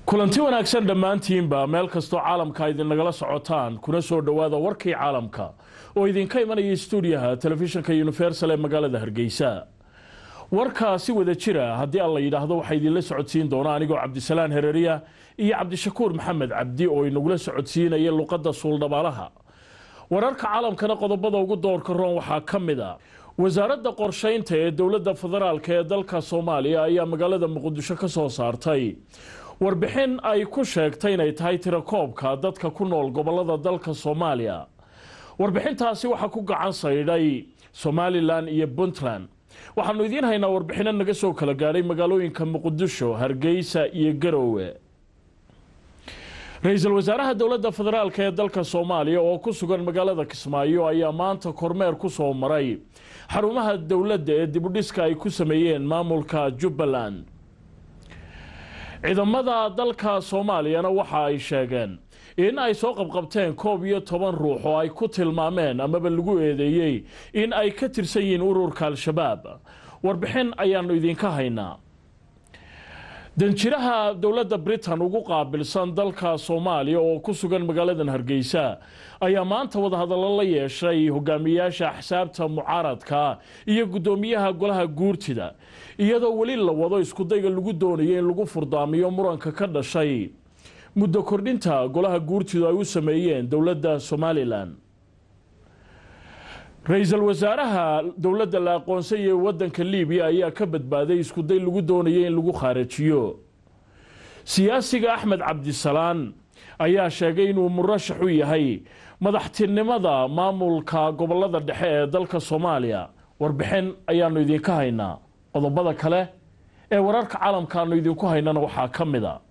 kulanti wanaagsan dhammaantiinba meel kastoo caalamka idinagala socotaan kuna soo dhowaada warkii caalamka oo idinka imanaya stuudiyaha telefishinka universal ee magaalada hargeysa warkaa si wada jira haddii aan la yidhaahdo waxaa idinla socodsiin doona anigoo cabdisalaan hereriya iyo cabdishakuur maxamed cabdi oo inagula socodsiinaya luqadda suuldhabaalaha wararka caalamkana qodobada ugu doorka roon waxaa ka mid a wasaaradda qorsheynta ee dowladda federaalk ee dalka soomaaliya ayaa magaalada muqdisho ka soo saartay warbixin ay ku sheegtay inay tahay tirakoobka dadka ku nool gobolada dalka soomaaliya warbixintaasi waxaa ku gacan saydhay somalilan iyo puntland waxaanu idiin haynaa warbixino naga soo kala gaadhay magaalooyinka muqdisho hargeysa iyo garowe ra-iisul wasaaraha dowladda federaalk ee dalka soomaaliya oo ku sugan magaalada kismaayo ayaa maanta kormeer ku soo maray xarumaha dowladda ee dibudhiska ay ku sameeyeen maamulka jubbaland ciidamada dalka soomaaliyana waxa ay sheegeen in ay soo qabqabteen koob iyo toban ruux oo ay ku tilmaameen amaba lagu eedeeyey in ay ka tirsan yihiin ururka al-shabaab warbixin ayaanu idinka haynaa danjiraha dowladda britain ugu qaabilsan dalka soomaaliya oo ku sugan magaaladan hargeysa ayaa maanta wadahadallo la yeeshay hogaamiyaasha axsaabta mucaaradka iyo guddoomiyaha golaha guurtida iyadoo weli la wado iskudayga lagu doonayo in lagu furdaamiyo muranka ka dhashay muddo kordhinta golaha guurtidu ay u sameeyeen dowladda somalilan ra-iisul wasaaraha dowladda la aqoonsay ee wadanka libiya ayaa ka badbaaday iskuday lagu doonayay in lagu khaarajiyo siyaasiga axmed cabdisalaan ayaa sheegay inuu murashax u yahay madaxtinimada maamulka gobolada dhexe ee dalka soomaaliya warbixin ayaanu idinka haynaa qodobada kale ee wararka caalamkaanu idinku haynana waxaa ka mid a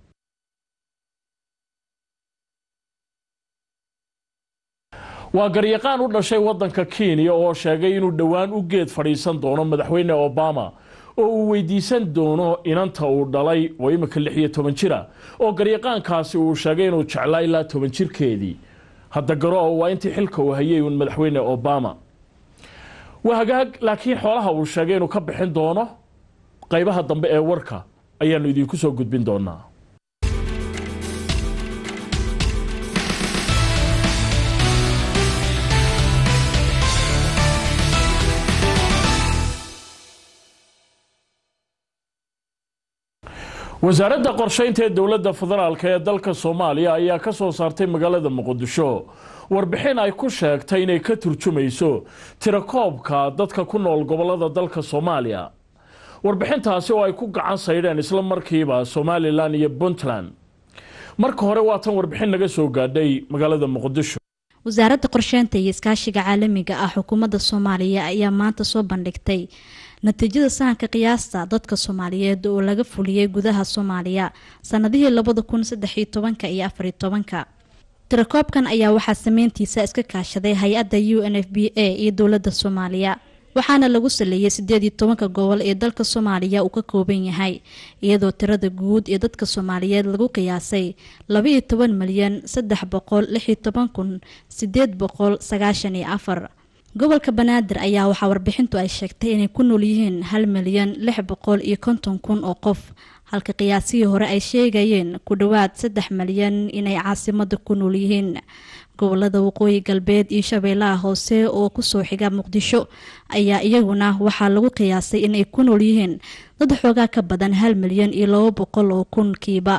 waa garyaqaan u dhashay wadanka kenya oo sheegay inuu dhowaan u geed fadhiisan doono madaxweyne obama oo uu weydiisan doono inanta uu dhalay oo imika lix iyo toban jira oo garyaqaankaasi uu sheegay inuu jeclaa ilaa toban jirkeedii hadda garo waa intii xilka uu hayay uun madaxweyne obama waa hagaag laakiin xoolaha uu sheegay inuu ka bixin doono qaybaha dambe ee warka ayaanu idinku soo gudbin doonaa wasaaradda qorsheynta ee dowladda federaalk ee dalka soomaaliya ayaa ka soo saartay magaalada muqdisho warbixin ay ku sheegtay inay ka turjumayso tirakoobka dadka ku nool gobolada dalka soomaaliya warbixintaasi oo ay ku gacan saydheen isla markiiba somalilan iyo puntland marka hore waa tan warbixin naga soo gaadhay magaalada muqdisho wasaaradda qorsheynta iyo iskaashiga caalamiga ah xukuumadda soomaaliya ayaa maanta soo bandhigtay natiijada sahanka qiyaasta dadka soomaaliyeed oo laga fuliyey gudaha soomaaliya sanadihii labada kun saddexiyo tobanka iyo afariyo tobanka tirakoobkan ayaa waxaa sameyntiisa iska kaashaday hay-adda u n f b a iyo dowladda soomaaliya waxaana lagu saleeyay sideed iyo tobanka gobol ee dalka soomaaliya uu ka kooban yahay iyadoo tirada guud ee dadka soomaaliyeed lagu qiyaasay labaiyo toban milyan saddex boqol lixiyo toban kun sideed boqol sagaashan iyo afar gobolka banaadir ayaa waxaa warbixintu ay sheegtay inay ku nool yihiin hal milyan lix boqol iyo konton kun oo qof halka qiyaasihii hore ay sheegayeen ku dhowaad saddex milyan inay caasimada ku nool yihiin gobolada waqooyi galbeed iyo shabeellaha hoose oo kusoo xiga muqdisho ayaa iyaguna waxaa lagu qiyaasay inay ku nool yihiin dad xoogaa ka badan hal milyan iyo labo boqol oo kunkiiba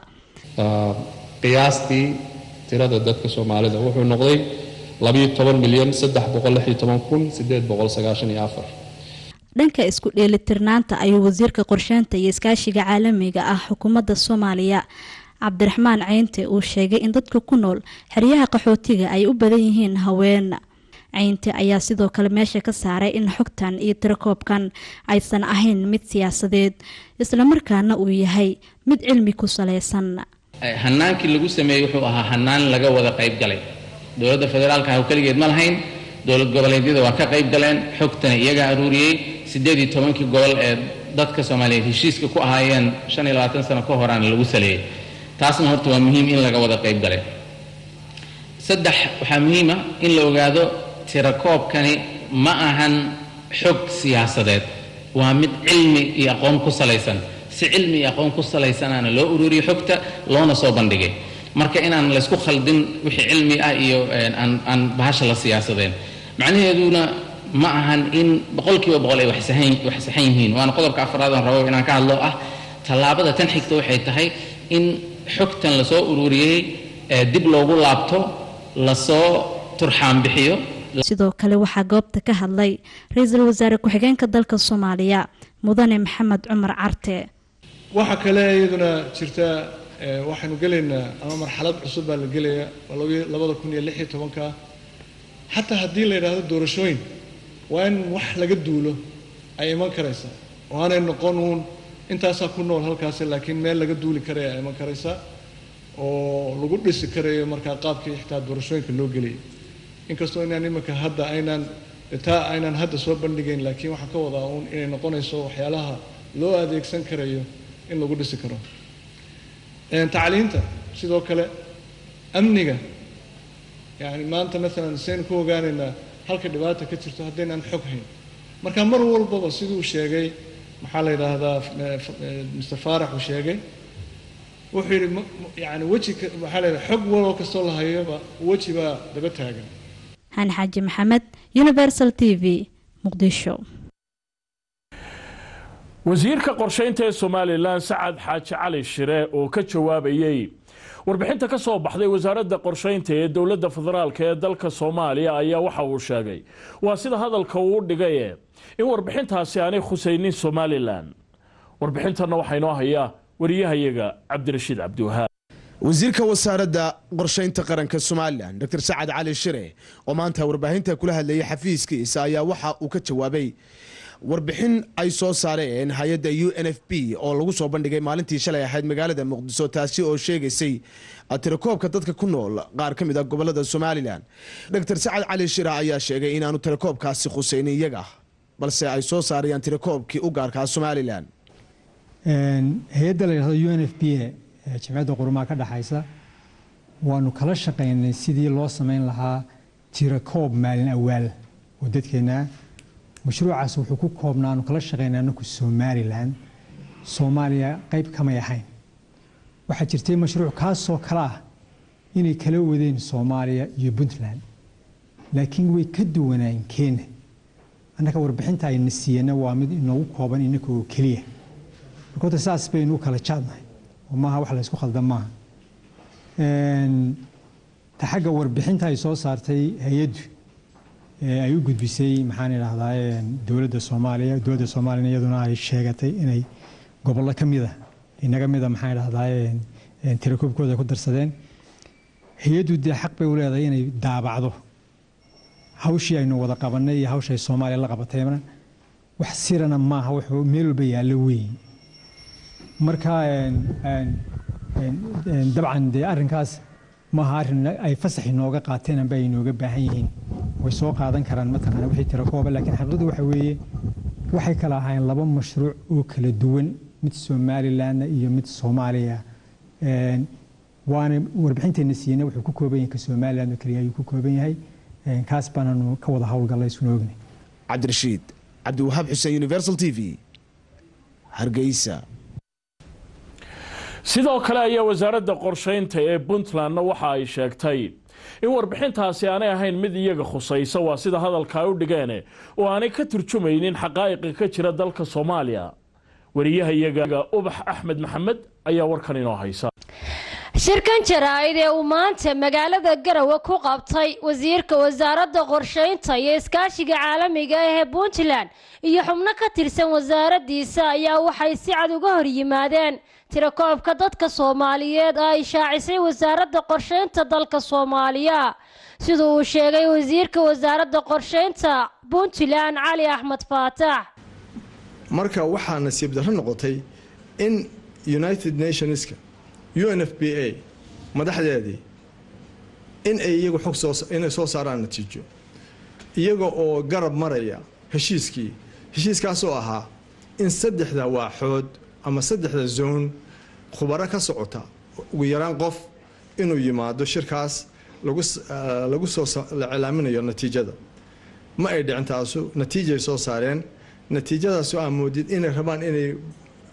qiyaastii tirada dadka soomaalida wuxuu noqday labayo toban milyan saddex boqol lix iyo toban kun sideed boqol sagaashan iyo afar dhanka isku dheelitirnaanta ayuu wasiirka qorsheynta iyo iskaashiga caalamiga ah xukuumadda soomaaliya cabdiraxmaan ceynte uu sheegay in dadka ku nool xeryaha qaxootiga ay u badan yihiin haween ceynte ayaa sidoo kale meesha ka saaray in xogtan iyo tirakoobkan aysan ahayn mid siyaasadeed islamarkaana uu yahay mid cilmi ku saleysan hanaankii lagu sameeyey wuxuu ahaa hanaan laga wada qayb galay dowladda federaalka ah keligeed ma lahayn dowlad goboleedyada waa ka qayb galeen xogtana iyagaa aruuriyey siddeed iyo tobankii gobol ee dadka soomaaliyeed heshiiska ku ahaayeen shan iyo labaatan sano ka horaana lagu saleeyey taasna horta waa muhiim in laga wada qayb galay saddex waxaa muhiim ah in la ogaado tirakoobkani ma ahan xog siyaasadeed waa mid cilmi iyo aqoon ku salaysan si cilmi iyo aqoon ku salaysanaana loo ururiyo xogta loona soo bandhigay marka inaan laysku khaldin wixii cilmi ah iyo aan bahasha la siyaasadeen macnaheeduna ma ahan in boqolkiiba boqol ay wax saxan yihiin waana qodobka afraad aan rabo inaan ka hadlo ah tallaabada tan xigta waxay tahay in xogtan lasoo ururiyey dib loogu laabto lasoo turxaan bixiyo sidoo kale waxaa goobta ka hadlay ra-iisul wasaare ku-xigeenka dalka soomaaliya mudane maxamed cumar carte waxaa kale iyaduna jirta waxaynu gelaynaa ama marxalad cusub baa la gelaya labada kun iyo lix iyo tobanka xataa haddii la yidhaahdo doorashooyin waa in wax laga duulo ay iman karaysa oo aanay noqon uun intaasaa ku nool halkaasi laakiin meel laga duuli karaya ay iman karaysa oo lagu dhisi karayo markaa qaabkii xitaa doorashooyinka loo geliyay inkastoo inaan iminka hadda aynaan taa aynaan hadda soo bandhigayn laakiin waxaan ka wadaa uun inay noqonayso waxyaalaha loo adeegsan karayo in lagu dhisi karo tacliinta sidoo kale amniga yani maanta maalan saynu ku ogaanaynaa halka dhibaata ka jirto haddaynaan xog hayn marka mar walbaba siduu sheegay maxaa la yidhaahdaa mr faarax uu sheegay wuxuu yidhi yani weji maxaa la yidhaha xog waloo kastoo la hayoba weji baa daba taagan xani xaaji maxamed universal t v muqdisho wasiirka qorsheynta ee somalilan sacad xaaji cali shire oo ka jawaabayey warbixinta ka soo baxday wasaaradda qorsheynta ee dowladda federaalk ee dalka soomaaliya ayaa waxa uu sheegay waa sida hadalka uu dhigaye in warbixintaasi aanay khusaynin somalilan warbixintanna waxaa inoo hayaa wariyahayaga cabdirashiid cabdiwahaab wasiirka wasaaradda qorsheynta qaranka somalilan dr sacad cali shire oo maanta warbaahinta kula hadlayay xafiiskiisa ayaa waxa uu ka jawaabay warbixin ay soo saareen hay-adda u n f b oo lagu soo bandhigay maalintii shalay ahayd magaalada muqdiso taasi oo sheegaysay tirakoobka dadka ku nool qaar ka mid a gobolada somalilan dr sacad cali shire ayaa sheegay inaanu tirakoobkaasi khusaynin iyaga balse ay soo saarayaan tirakoobkii u gaarkaa somalilan hay-adda la yidhahdo u n f b a jimciyadda qurumaha ka dhexaysa waanu kala shaqaynay sidii loo samayn lahaa tirakoob maalin awaal oo dadkeenna mashruucaas wuxuu ku koobnaa aanu kala shaqaynay anaku somalilan soomaaliya qayb kamay ahayn waxaa jirtay mashruuc kaasoo kale ah inay kala wadeen soomaaliya iyo puntland laakiin way ka duwanaayen kenya annaka warbixinta ayna siiyana waa mid inoogu kooban inaka oo keliya marka horta saas baynu u kala jaadnahay oo maaha wax laysku khaldan maaha ta xagga warbixinta ay soo saartay hay-addu ay u gudbisay maxaan idhahdaa dowladda soomaaliya dowladda soomaaliyana iyaduna ay sheegatay inay gobollo ka mida inaga mida maxaan idhahdaa tirakoobkooda ku darsadeen hay-addu dee xaq bay u leedahay inay daabacdo hawshii aynu wada qabanay iyo hawshay soomaaliya la qabatayna wax sirana maaha wuxuu meel walba yaallo weyn marka dabcan dee arrinkaas maaha arrin ay fasax inooga qaateen amba ay inooga baahan yihiin way soo qaadan karaan mataqaana wixii tirakooba laakiin xaqiiqadu waxa weeye waxay kala ahaayeen laba mashruuc oo kala duwan mid somalilandna iyo mid soomaaliya waana warbixinteenna siiyeyna wuxuu ku kooban yahay ka somaliland oo keliya ayuu ku kooban yahay kaas baananu ka wada howlgallay isuna ognay cabdirashiid cabdiwahaab xuseen universal t v hargeysa sidoo kale ayaa wasaaradda qorsheynta ee puntlandna waxa ay sheegtay in warbixintaasi aanay ahayn mid iyaga khusaysa waa sida hadalka ay u dhigeene oo aanay ka turjumaynin xaqaa'iqa ka jira dalka soomaaliya wariyaha iyaga ubax axmed maxamed ayaa warkan inoo haysa shirkan jaraa'id ee uu maanta magaalada garowe ku qabtay wasiirka wasaaradda qorsheynta iyo iskaashiga caalamiga ah ee puntland iyo xubno ka tirsan wasaaraddiisa ayaa waxay si cad uga hor yimaadeen tirakoobka dadka soomaaliyeed oo ay shaacisay wasaaradda qorsheynta dalka soomaaliya sida uu sheegay wasiirka wasaaradda qorsheynta puntland cali axmed faatax marka waxaa nasiib darro noqotay in united nationska u n f b a madaxdeedii in ay iyagu xog inay soo saaraan natiijo iyaga oo garab maraya heshiiskii heshiiskaasoo ahaa in saddexda waaxood ama saddexda zoon khubaro ka socota ugu yaraan qof inuu yimaado shirkaas lagu soo la cilaaminayo natiijada ma ay dhicin taasu natiijay soo saareen natiijadaasoo aa moodid inay rabaan inay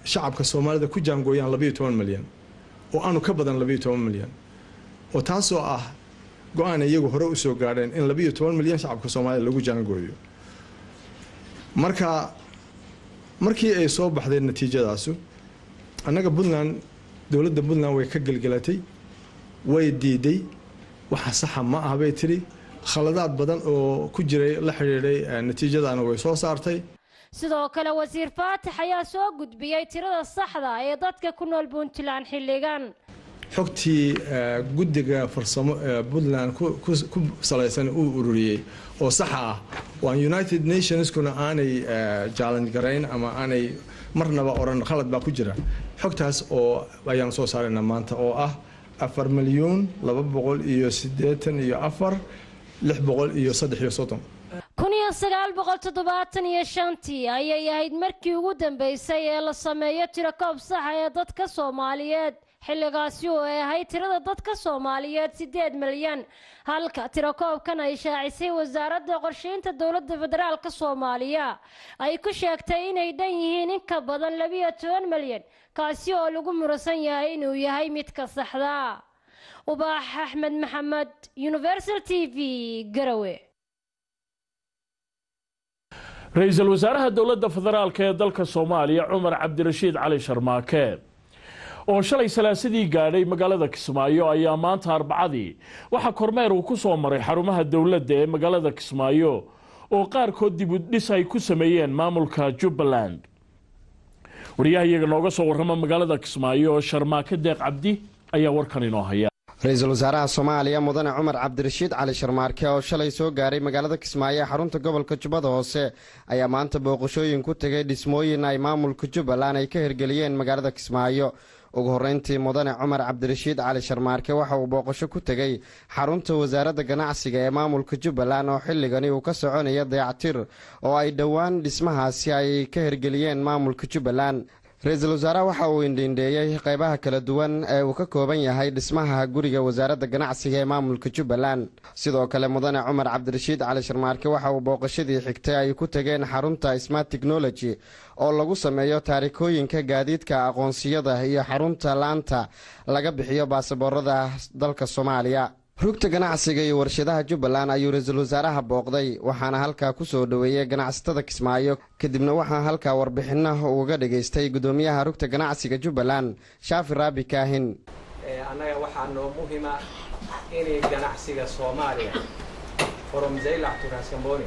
shacabka soomaalida ku jaangooyaan labayo toban milyan oo aanu ka badan labayo toban milyan oo taasoo ah go-aan iyagu hore usoo gaadheen in labayo toban milyan shacabka soomaalida lagu jaangooyo marka markii ay soo baxday natiijadaasu annaga puntland dowladda puntland way ka gelgelatay way diiday waxa saxa ma ah bay tidhi khaladaad badan oo ku jiray la xidhiidhay natiijadaana way soo saartay sidoo kale wasiir faatax ayaa soo gudbiyey tirada saxda ee dadka ku nool puntland xilligan xogtii guddiga farsamo ee puntland ku salaysan uu ururiyey oo saxa ah waan united nationskuna aanay jaalan garayn ama aanay marnaba odhan khalad baa ku jira xogtaas oo ayaan soo saaraynaa maanta oo ah afar milyuun laba boqol iyo siddeetan iyo afar lix boqol iyo saddex iyo soddon kun iyo sagaal boqol toddobaatan iyo shantii ayay ahayd markii ugu dambeysay ee la sameeyo tirakoob saxa ee dadka soomaaliyeed xilligaasi oo ay ahayd tirada dadka soomaaliyeed siddeed milyan halka tirakoobkan ay shaacisay wasaaradda qorsheynta dowladda federaalka soomaaliya ay ku sheegtay inay dhan yihiin in ka badan labiyo toban milyan kaasi oo lagu muransan yahay inuu yahay midka saxda ubaax axmed maxamed universal t v garawe ra-iisul wasaaraha dowladda federaalk ee dalka soomaaliya cumar cabdirashiid cali sharmaake oo shalay salaasadii gaadhay magaalada kismaayo ayaa maanta arbacadii waxaa kormeer uu ku soo maray xarumaha dowladda ee magaalada kismaayo oo qaarkood dib u dhis ay ku sameeyeen maamulka jubbaland wariyaha iyaga nooga soo warrama magaalada kismaayo oo sharmaake deeq cabdi ayaa warkan inoo haya ra-iisul wasaaraha soomaaliya mudane cumar cabdirashiid cali sharmaarke oo shalay soo gaaray magaalada kismaayo ee xarunta gobolka jubbada hoose ayaa maanta booqashooyin ku tegay dhismooyin ay maamulka jubbaland ay ka hirgeliyeen magaalada kismaayo ugu horreyntii mudane cumar cabdirashiid cali sharmaarke waxa uu booqasho ku tegey xarunta wasaaradda ganacsiga ee maamulka jubbaland oo xilligani uu ka soconaya dayactir oo ay dhowaan dhismahaasi ay ka hirgeliyeen maamulka jubbaland ra-iisul wasaaraha waxa uu indhiindheeyey qaybaha kala duwan ee uu ka kooban yahay dhismaha guriga wasaaradda ganacsiga ee maamulka jubbaland sidoo kale mudane cumar cabdirashiid cali sharmaarke waxa uu booqashadii xigtay ay ku tegeen xarunta smart technology oo lagu sameeyo taarikooyinka gaadiidka aqoonsiyada iyo xarunta laanta laga bixiyo baasaboorada dalka soomaaliya rugta ganacsiga iyo warshadaha jubbaland ayuu ra-iisul wasaaraha booqday waxaana halkaa ku soo dhoweeyey ganacsatada kismaayo kadibna waxaa halkaa warbixinah uga dhageystay gudoomiyaha rugta ganacsiga jubbaland shaafi raabi kaahin annaga waxaa noo muhima inay ganacsiga soomaaliya from zaylac to raskamboni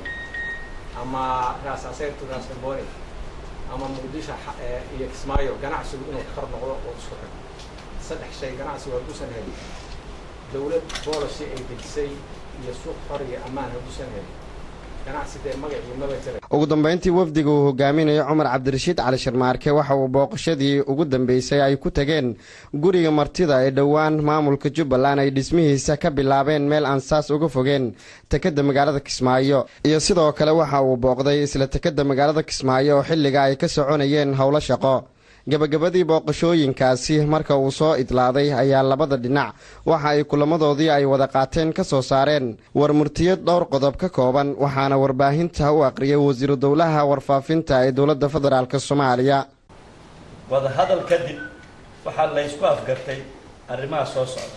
ama raas aseer to raskamboni ama muqdisho iyo kismaayo ganacsigu inuu kor noqdo oo isku xig saddex shay ganacsigu hadduusan helin dowlad boolicy ay dejisay iyo suuq xor iyo ammaan hadduusan helin ganacsi dee magacii maba jira ugu dambeyntii wafdiga uu hogaaminayo cumar cabdirashiid cali sharmaarke waxa uu booqashadii ugu dambeysay ay ku tageen guriga martida ee dhowaan maamulka jubbaland ay dhismihiisa ka bilaabeen meel aan saas uga fogeen tekadda magaalada kismaayo iyo sidoo kale waxa uu booqday isla tekadda magaalada kismaayo oo xilliga ay ka soconayeen howlo shaqo gabagabadii booqashooyinkaasi marka uu soo idlaaday ayaa labada dhinac waxa ay kulamadoodii ay wada qaateen ka soo saareen war murtiyad dhowr qodob ka kooban waxaana warbaahinta u aqriyay wasiiru dowlaha warfaafinta ee dowladda federaalk soomaaliya wadahadal kadib waxaa laysku afgartay arrimaha soo socda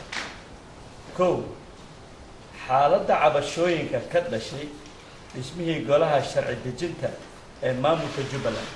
kow xaaladda cabashooyinka ka dhashay dhismihii golaha sharci dejinta ee maamulka jubbaland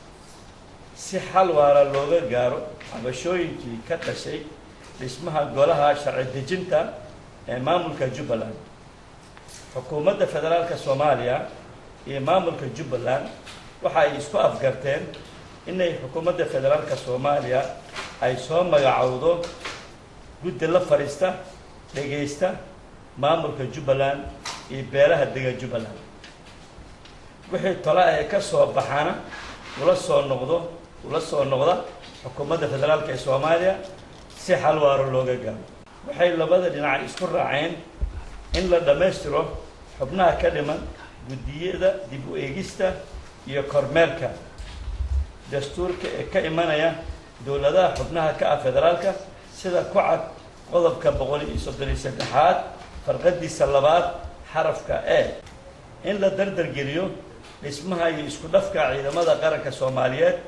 si xal waara looga gaaro cabashooyinkii ka dhashay dhismaha golaha sharci dejinta ee maamulka jubbaland xukuumadda federaalka soomaaliya iyo maamulka jubbaland waxa ay isku afgarteen inay xukuumadda federaalka soomaaliya ay soo magacowdo guddi la fadhiista dhegaysta maamulka jubbaland iyo beelaha dega jubbaland wixii tole ee ka soo baxana ula soo noqdo ula soo noqda xukuumadda federaalka ee soomaaliya si xal waaro looga gaaro waxay labada dhinac isku raaceen in la dhammaystiro xubnaha ka dhiman guddiyada dib u eegista iyo kormeerka dastuurka ee ka imanaya dowladaha xubnaha ka ah federaalka sida ku cad qodobka boqol iyo soddon iyo saddexaad farqadiisa labaad xarafka e in la dardargeliyo dhismaha iyo isku dhafka ciidamada qaranka soomaaliyeed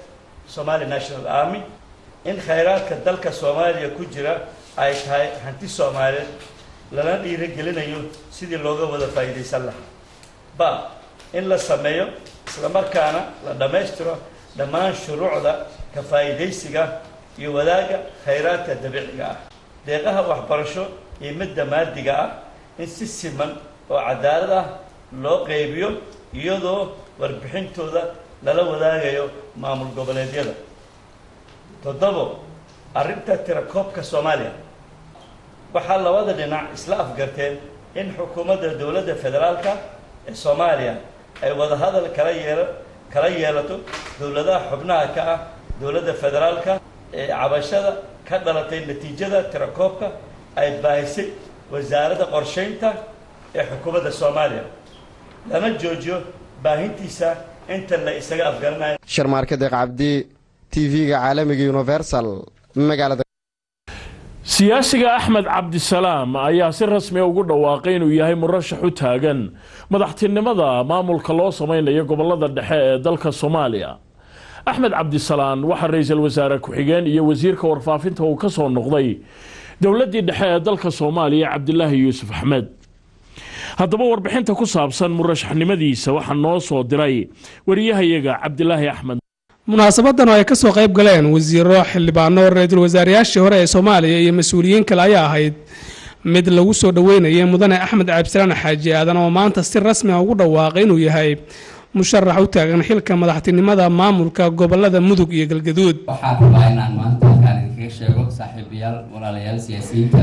somali national army in khayraadka dalka soomaaliya ku jira ay tahay hanti soomaaliyeed lana dhiirigelinayo sidii looga wada faa'iidaysan lahaa ba in la sameeyo islamarkaana la dhammaystiro dhammaan shuruucda ka faa'iidaysiga iyo wadaagga khayraadka dabiiciga ah deeqaha waxbarasho iyo midda maadiga ah in si siman oo cadaalad ah loo qeybiyo iyadoo warbixintooda lala wadaagayo maamul goboleedyada toddobo arrinta tirakoobka soomaaliya waxaa labada dhinac isla afgarteen in xukuumadda dowladda federaalka ee soomaaliya ay wadahadal kala yeela kala yeelato dowladaha xubnaha ka ah dowladda federaalka ee cabashada ka dhalatay natiijada tirakoobka ay baahisay wasaaradda qorsheynta ee xukuumadda soomaaliya lana joojiyo baahintiisa inta la isaga afgaranayo sharmaarka deeq cabdi tv-ga caalamiga universal magaalada siyaasiga axmed cabdisalaam ayaa si rasmiya ugu dhawaaqay inuu yahay murashax u taagan madaxtinimada maamulka loo samaynayo gobolada dhexe ee dalka soomaaliya axmed cabdisalaan waxaa ra-iisul wasaare ku-xigeen iyo wasiirka warfaafinta uu ka soo noqday dowladii dhexe ee dalka soomaaliya cabdilaahi yuusuf axmed haddaba warbixinta ku saabsan murashaxnimadiisa waxaa noo soo diray wariyahayaga cabdilaahi axmed munaasabadan oo ay kasoo qayb galeen wasiiro xildhibaano ra-iisul wasaarayaashii hore ee soomaaliya iyo mas-uuliyiin kale ayaa ahayd mid lagu soo dhoweynayay mudane axmed cabdisalaan xaaji aadan oo maanta si rasmi a ugu dhawaaqay inuu yahay musharax u taagan xilka madaxtinimada maamulka gobolada mudug iyo galgaduud waxaan rabaa inaan maanta halkaan idinkaga sheego saaxiibayaal walaalayaal siyaasiyiinta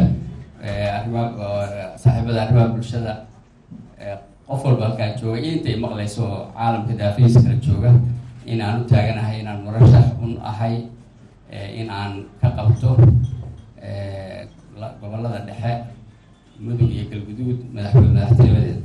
saaxiibada arrimaha bulshada qof walba halkaan jooga iyo intay maqlayso oo caalamka daafihiisa kala jooga in aan u taaganahay inaan murashax un ahay in aan ka qabto gobolada dhexe mudug iyo galguduud madaxweyne madaxtinimadeeda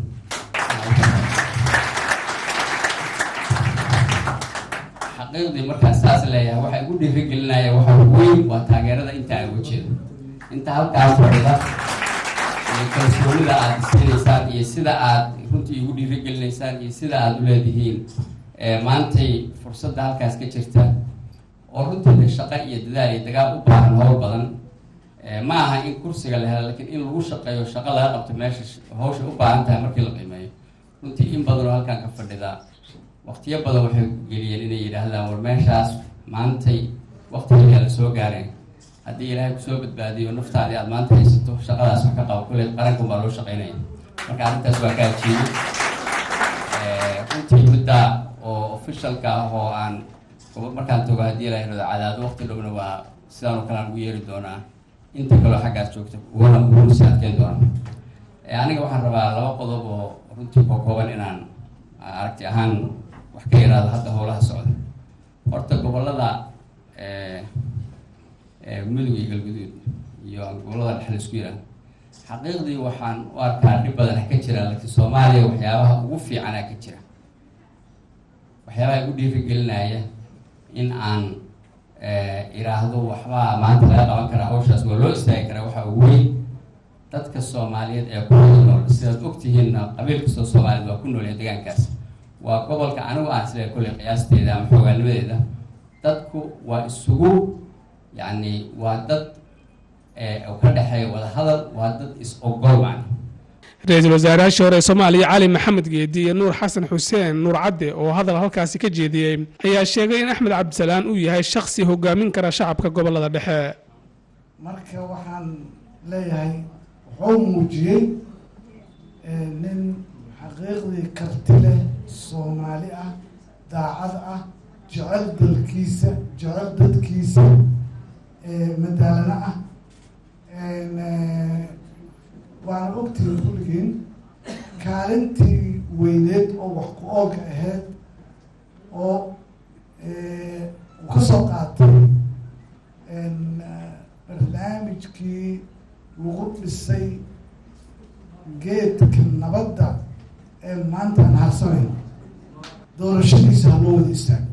xaqiiqdii markaan saas leeyahay waxaa igu dhiirigelinaya waxa weyn waa taageerada inta aan uga jeedo inta halkaas fadhida iyo kalsoonida aada isinaysaan iyo sida aad runtii igu dhiirigelinaysaan iyo sida aada u leedihiin maantay fursadda halkaas ka jirta oo runtii shaqo iyo dadaal iyo dagaal u baahan howl badan ma aha in kursiga la helo lakiin in lagu shaqeeyo shaqo laga qabto meesha hawsha u baahan tahay markii la qiimeeyo runtii in badan oo halkaan ka fadhida waqtiyo badan waxay geliyeen inay yidhaahdaan war meeshaas maantay waqtigeedaa la soo gaareen haddii ilaahay kusoo badbaadiyo naftaadii aada maanta haysato shaqadaas wax ka qabo kulle qarankan baa loo shaqeynaya marka arrintaas waa ka ajiibay runtii midda oo officialka ah oo aan markaan tago haddii la yirahdo cadaado waqti dhowna waa sidaan oo kale aan ugu yeeri doonaa inta kaleo xaggaas joogta uguna uguna sii adkeyn doona aniga waxaan rabaa laba qodob oo runtii koo kooban inaan aragti ahaan wax ka yaraado hadda howlaha socda horta gobolada mudug iyo galguduud iyo gobolada dhexe laisku yiraahdo xaqiiqdii waxaan u arkaa dhib badan ka jira laakiin soomaaliya waxyaabaha ugu fiicanaa ka jira waxyaabaha igu dhiirigelinaya in aan iraahdo waxbaa maanta laga qaban karaa hawshaas waa loo istaagi karaa waxaa ugu weyn dadka soomaaliyeed ee ku nool sidaad ogtihiinna qabiil kastoo soomaaliyeed waa ku noolyahay deegaankaas waa gobolka anigu aan isleehay kolley qiyaasteeda ama xoogaanimadeeda dadku waa isugu yacni waa dad ka dhexeeya wadahadal waa dad is-ogol macna ra-iisul wasaarayaashii hore ee soomaaliya cali maxamed geedi iyo nuur xasan xuseen nuur cadde oo hadal halkaasi ka jeediyey ayaa sheegay in axmed cabdisalaan uu yahay shakhsi hogaamin kara shacabka gobolada dhexe marka waxaan leeyahay wuxuu muujiyey nin xaqiiqdii karti leh soomaali ah daacad ah jecel dalkiisa jecel dadkiisa madaalano ah waana ogtihiin kulligiin kaalintii weyneed oo wax ku oolka ahayd oo uu ka soo qaatay barnaamijkii lagu dhisay geedka nabadda ee maanta aan harsanayno doorashadiisa ha loo wada istaago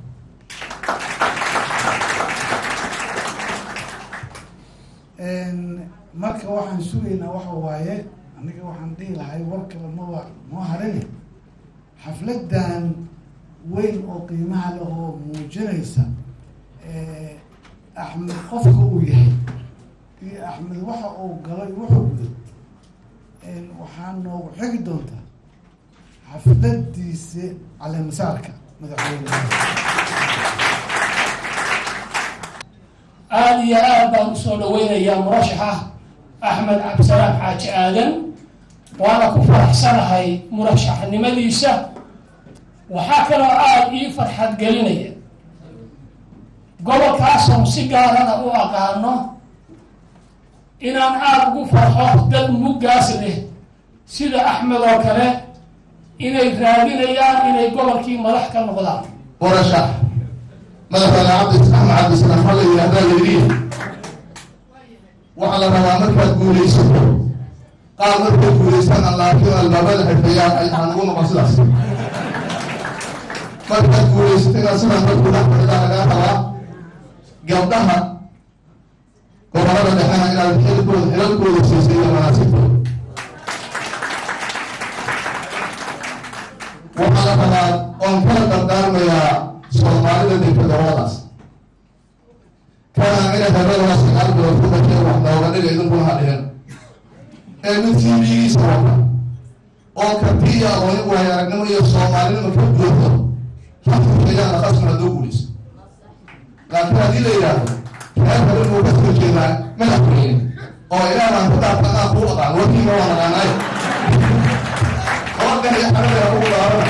marka waxaan sugaynaa waxa waaye aniga waxaan dhihi lahay war kale maba noo harini xafladan weyn oo qiimaha leh oo muujinaysa axmed qofka uu yahay iyo axmed waxa uu galo iyo wuxuu gudo waxaa noogu xigi doontaa xafladiisa caleemasaarka madaxweyne aada iyo aad baan usoo dhaweynayaa murashaxa axmed cabdisalaam xaaji aadan waana ku faraxsanahay murashaxnimadiisa waxaa kaloo aada ii farxad gelinaya gobolkaasoon si gaarana u aqaano inaan aada ugu farxo dad muggaas leh sida axmed oo kale inay raadinayaan inay gobolkii madax ka noqdaan murashax madaxweyne cabdi axmed cabdisalaam waxaa la yidhahdaa layidhi waxaa la rabaa markaad guulaysato qaar markay guulaystaan laakiin albaabada xirfayaan ay aan ugu noqon sidaas markaad guulaysato inaad sidan dadku dhex fadhidaa lagaa rabaa gabdhaha gobolada dhexena inaad xilkooda xilalkooda siisay iyo manaasibtooda waxaa la rabaa oon kala dardaarmayaa soomaalida degta goboladaas kana ina hebadaas sagaal bilood ku dhasheen wax nooga dhiga idinkuna ha dhihin ee mid tv-giisa wata oo kartiya aqooni waayo aragnimo iyo soomaalinimo ka buuxdo hafurkayana khasma haddoo guulayso laakiin haddii la yidhaahdo reer hore inuu ka soo jeedaa madaxweyne oo ilaahbaan ku dhaafta anaa kuu aqaan warkiima waa naqaanaay oorkan iyo xarabaya ugu dhaarana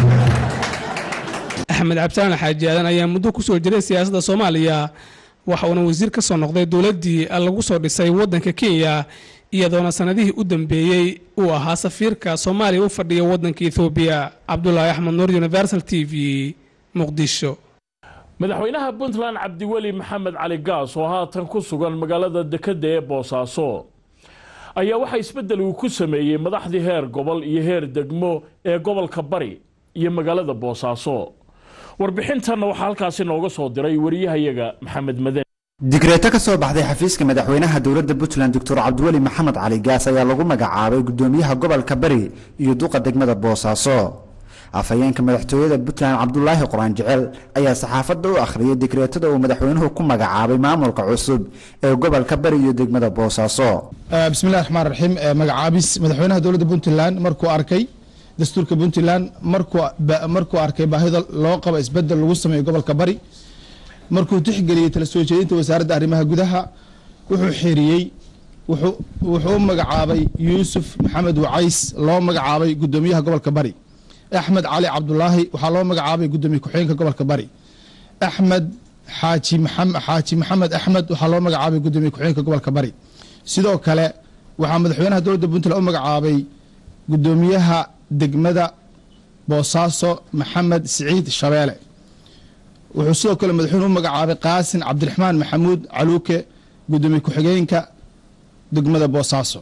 axmed cabdisalaan xaaji aadan ayaa muddo kusoo jiray siyaasadda soomaaliya waxa uuna wasiir ka soo noqday dowladdii lagu soo dhisay waddanka kenya iyadoona sanadihii u dambeeyey uu ahaa safiirka soomaaliya u fadhiya waddanka ethoobiya cabdulaahi axmed nuur universal t v muqdisho madaxweynaha puntland cabdiweli maxamed cali gaas oo haatan ku sugan magaalada dekedda ee boosaaso ayaa waxaa isbeddel uu ku sameeyey madaxdii heer gobol iyo heer degmo ee gobolka bari iyo magaalada boosaaso warbixintanna waxaa halkaasi nooga soo diray wariyahayaga maxamed maden digreeto ka soo baxday xafiiska madaxweynaha dowladda puntland doctor cabdiweli maxamed cali gaas ayaa lagu magacaabay gudoomiyaha gobolka bari iyo duqa degmada boosaaso afhayeenka madaxtooyada puntland cabdulaahi quraan jecel ayaa saxaafadda u akhriyay digreetada uu madaxweynuhu ku magacaabay maamulka cusub ee gobolka bari iyo degmada boosaaso bismillahi raxmaan raxiim magacaabis madaxweynaha dowladda puntland markuu arkay dastuurka puntland markuu arkay baahida loo qabo isbedel lagu sameeyo gobolka bari markuu tixgeliyey tala soo jeedinta wasaaradda arrimaha gudaha wuxuu xiriyey wuxuu u magacaabay yuusuf maxamed wacays loo magacaabay gudoomiyaha gobolka bari axmed cali cabdulaahi waxaa loo magacaabay gudoomiye ku-xigeenka gobolka bari axmed xaaji xaaji maxamed axmed waxaa loo magacaabay gudoomiye ku-xigeenka gobolka bari sidoo kale waxaa madaxweynaha dowladda puntland u magacaabay gudoomiyaha degmada boosaaso maxamed siciid shabeele wuxuu sidoo kale madaxweyne u magacaabay qaasin cabdiraxmaan maxamuud caluuke gudoomiye ku-xigeenka degmada boosaaso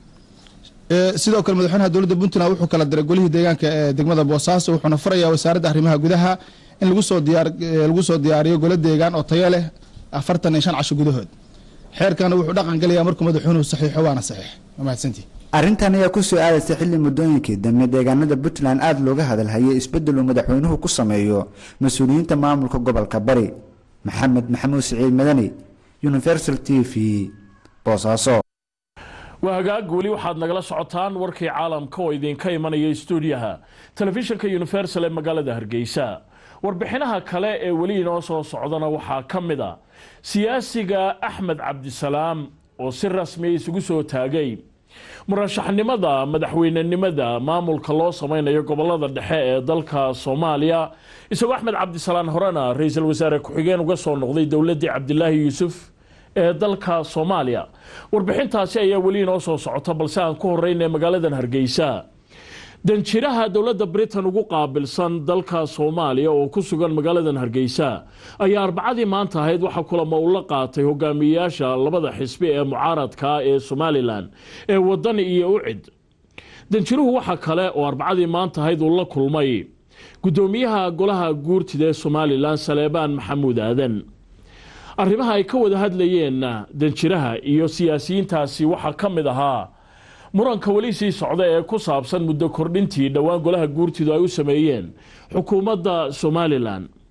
sidoo kale madaxweynaha dowladda puntland wuxuu kala diray golihii deegaanka ee degmada boosaaso wuxuuna farayaa wasaaradda arrimaha gudaha in lagu soo diyaar lagu soo diyaariyo golo deegaan oo tayo leh afartan iyo shan casho gudahood xeerkana wuxuu dhaqan gelayaa markuu madaxweynuhu saxiixo waana saxiix waa mahadsantii arrintan ayaa ku soo aadaysay xilli muddooyinkii dambe deegaanada puntland aada looga hadalhayay isbeddel uu madaxweynuhu ku sameeyo mas-uuliyiinta maamulka gobolka bari maxamed maxamuud siciid madani universal t v boosaaso waa hagaag weli waxaad nagala socotaan warkii caalamka oo idinka imanaya stuudiyaha telefishinka universal ee magaalada hargeysa warbixinaha kale ee weli inoo soo socdana waxaa ka mid a siyaasiga axmed cabdisalaam oo si rasmiya isugu soo taagay murashaxnimada madaxweynenimada maamulka loo sameynayo gobolada dhexe ee dalka soomaaliya isagoo axmed cabdisalaan horena ra-iisul wasaare ku-xigeen uga soo noqday dowladii cabdilaahi yuusuf ee dalka soomaaliya warbixintaasi ayaa weli inoo soo socota balse aan ku horeyna magaaladan hargeysa danjiraha dowladda britain ugu qaabilsan dalka soomaaliya oo ku sugan magaaladan hargeysa ayaa arbacadii maanta ahayd waxaa kulamo ula qaatay hogaamiyeyaasha labada xisbi ee mucaaradka ee somalilan ee wadani iyo ucid danjiruhu waxa kale oo arbacadii maanta ahayd uu la kulmay gudoomiyaha golaha guurtida ee somalilan saleebaan maxamuud aadan arrimaha ay ka wada hadlayeenna danjiraha iyo siyaasiyiintaasi waxaa ka mid ahaa muranka weli sii socda ee ku saabsan muddo kordhintii dhowaan golaha guurtidu ay u sameeyeen xukuumadda somalilan